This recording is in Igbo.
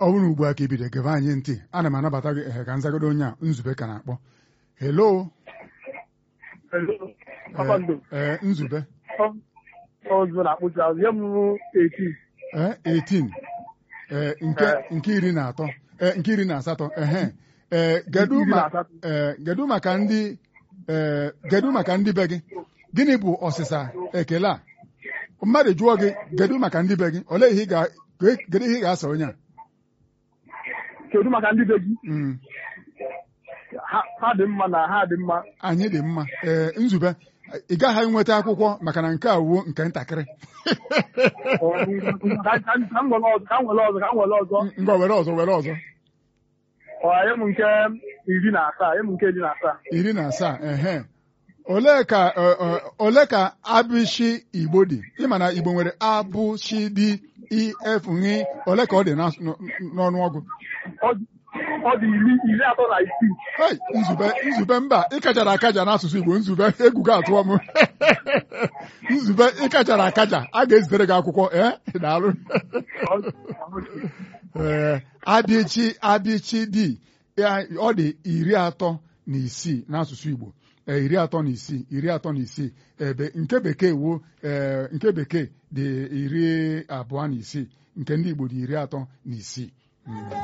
bụrụ ugbu a ka ibido gebe anyị ntị ana m anabata gị ehe ka nzagodo onye a nzube ka na-akpọ helo Hello, kpakpando. ee nzube Ọzọ na-akpụzi azụ ya mụrụ 18. ee 18 ee nke nke iri na atọ ee nke iri na asatọ ehe ee gedu Iri na ma asatọ. ee gedu maka ndị ee gedu maka ndị be gị gịnị bụ ọsịsa ekele a mmadụ jụọ gị gedu maka ndị be gị olee ihe ị ga gedu ihe ị ga-asa onye a Kedu maka ndị be gị? Mm, Ha ha dị mma na ha dị mma. anyị dị mma ee nzube ị gaghị enweta akwụkwọ maka na nke a wuo nke ntakịrị Ọ, Ka ka- ka m nwere ọzọ, ka m nwere ọzọ, ka m nwere ọzọ. ngwa were ọzọ were ọzọ Ọ, nye m nke iri na asaa, nye m nke iri na asaa. iri na asaa ehe olee ka ọ, ọ, ole ka abịshi igbo dị ịma na igbo nwere abụshi dị if nri ole ka ọ dị n'as- n- n'ọnụọgụ Ọ dị- ọ dị iri iri atọ na isii. Hei, nzube nzube mba ịkachara akaja n'asụsụ igbo nzube egwu gị atụọ m nzube ịkachara akaja a ga-ezitere gị akwụkwọ ee daalụ Ọ- ee adịchi adịchi dị ya- ọ dị iri atọ na isii n'asụsụ igbo ee, iri atọ na isii iri atọ na isii ebe nke bekee wuo ee, nke bekee dị iri abụọ na isii nke ndị igbo dị iri atọ na isii Mm.